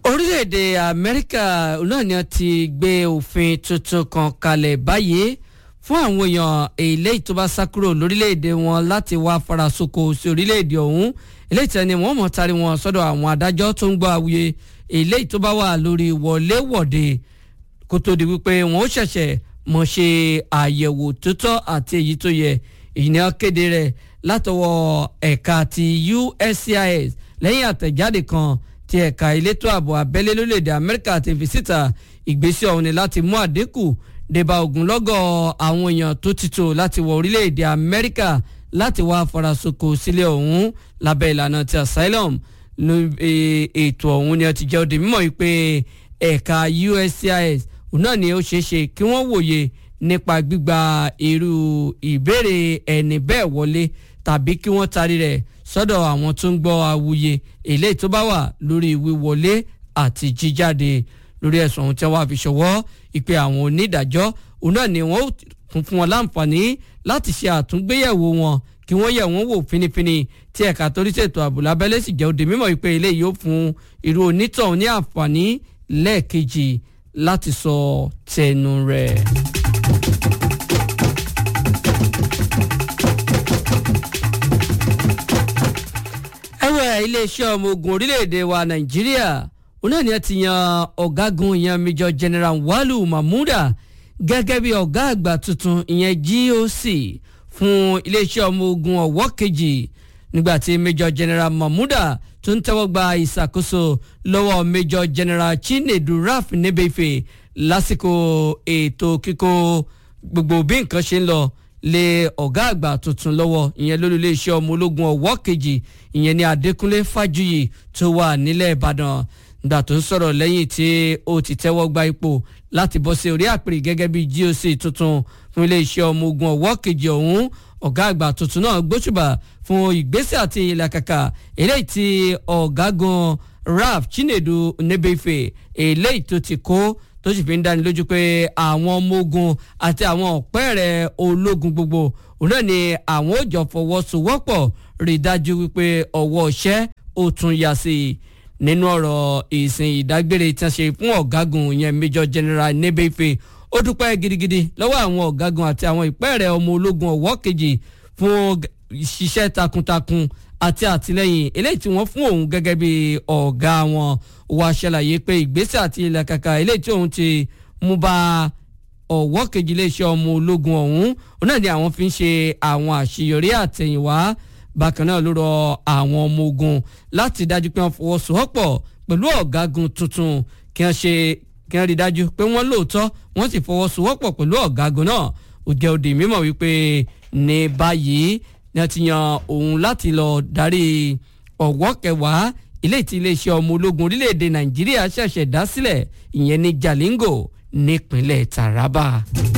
orílẹ̀-èdè amẹ́ríkà náà ni wọ́n ti gbé òfin tuntun kan kalẹ̀ báyìí fún àwọn èèyàn eléyìí tó bá sá kúrò lórílẹ̀-èdè wọn láti wá farasoko sí orílẹ̀-èdè ọ̀hún eléyìí tí wọ́n mọ̀ tari wọn sọ́dọ̀ àwọn adájọ́ tó ń gbọ́ àwuyè eléyìí tó bá wà lórí wọléwọ̀de kó tó di wípé wọ́n ó ṣẹ̀ṣẹ̀ mọ̀ ṣe àyẹ̀wò tó tọ́ àti èyí tó yẹ èyí ni wọ́n kéde rẹ̀ látọwọ́ ẹ̀ka ti USCIS lẹ́yìn àtẹ̀jáde kan ti ẹ̀ka elétò ààbò abẹ́lé lórílẹ̀‐èdè amẹ́ríkà ti fi síta ìgbésẹ̀ ọ̀hún ni láti mú àdínkù débà ogunlọ́gọ̀ àwọn èèyàn tó ti tò láti wọ orílẹ̀‐èdè amẹ́ríkà láti wá farasoko sílẹ̀ ọ̀hún lábẹ́ ìlànà ti asylum ètò ọ̀hún ni ó ti jẹ́ òde mímọ́ yìí pé ẹ̀ka USCIS náà ni ó ṣeé ṣe kí wọ́n wòye nípa gbígba irú ìbéèrè ẹni bẹ́ẹ̀ wọlé tàbí kí wọ́n tarí rẹ̀ sọ́dọ̀ àwọn tó ń gbọ́ awuye eléyìí tó bá wà lórí wíwọlé àti jíjáde lórí ẹ̀sùn ohun tí wọ́n fi ṣọwọ́ ìpè àwọn onídàájọ́ òun náà ni wọ́n tún fún wọn láǹfààní láti ṣe àtúngbéyẹ̀wò wọn kí wọ́n yẹ̀ wọ́n wò finifini tí ẹ̀ka torí ṣètò ààbò lábẹ́lé sì jẹ́ òde mímọ́ ìpè eléyìí yóò fún irú onítọ̀hún ní àǹfààní lẹ́ẹ̀kejì láti sọ tẹnu rẹ̀. ẹ̀wẹ̀ iléeṣẹ́ ọmọ ogun orílẹ̀-èdè wa nàìjíríà òun náà ni ẹ ti yan ọ̀gágun ìyẹn major general walu mahmuda gẹ́gẹ́ bí ọ̀gá àgbà tuntun ìyẹn GOC fún iléeṣẹ́ ọmọ ogun ọ̀wọ́ kejì nígbàtí major general mahmuda tó ń tẹ́wọ́ gba ìṣàkóso lọ́wọ́ major general chinedu raf nebefe lásìkò ètò kíkó gbogbo bí nǹkan ṣe ń lọ lé ọ̀gá àgbà tuntun lọ́wọ́ ìyẹn lórí iléeṣẹ́ ọmọ ológun ọ̀wọ́ kejì ìyẹn ní adékúnlé fájuyì tó wà nílẹ̀ ìbàdàn nígbà tó ń sọ̀rọ̀ lẹ́yìn tí ó ti tẹ́wọ́ gba ipò láti bọ́ sí orí àpèrè gẹ́gẹ́ bí GOC tuntun fún iléeṣẹ́ ọmọ ogun ọ̀wọ́ kejì ọ̀hún ọ̀gá àgbà tuntun náà gbóṣùbà fún ìgbésẹ̀ àti ìlàkàkà eléyìí tí ọ̀gágun raf chinedu nebefe eléyìí tó ti kó tó sì fi ń dáni lójú pé àwọn ọmọ ogun àti àwọn ọ̀pẹ́rẹ́ ológun gbogbo òun náà ni àwọn ò jọ fọwọ́sowọ́pọ̀ rí i dájú wípé ọwọ́ iṣẹ́ ó tún yá sí i nínú ọ̀rọ̀ ìsìn ìdágbére tí wọ́n ṣe fún ọ̀gágun yẹn major general nebefe ó dúpẹ́ gidigidi lọ́wọ́ àwọn ọ̀gágun àti àwọn ìpẹ́ẹ̀rẹ̀ ọmọ ológun ọ̀wọ́ kejì fún ṣiṣẹ́ takuntakun àti àtìlẹ́yìn eléyìí tí wọ́n fún òun gẹ́gẹ́ bí ọ̀gá wọn wá ṣàlàyé pé ìgbésẹ̀ àti ìlàkàkà eléyìí tí òun ti mú bá ọ̀wọ́ kejì iléeṣẹ́ ọmọ ológun ọ̀hún òun náà ni àwọn fi ń ṣe àwọn àṣeyọrí àtẹ̀yìnwá bákan náà ló rọ àwọn ọmọ ogun láti dájú pé wọ́n fọwọ́sowọ́pọ̀ pẹ̀lú ọ̀gágun tuntun kí wọ́n ṣe kí wọ́n rí dájú pé wọ́n lóòótọ́ wọ́n sì fọwọ́sowọ́pọ̀ pẹ̀lú ọ̀gágun náà ó jẹ́ òde mímọ̀ wípé ní báyìí ni wọ́n ti yan òun láti lọ darí ọ̀wọ́ kẹwàá ilé tí iléeṣẹ́ ọmọ ológun orílẹ̀-èdè nàìjíríà ṣẹ̀ṣẹ̀ dá sílẹ̀ ìyẹn ní jalingo nípínlẹ̀ taraba.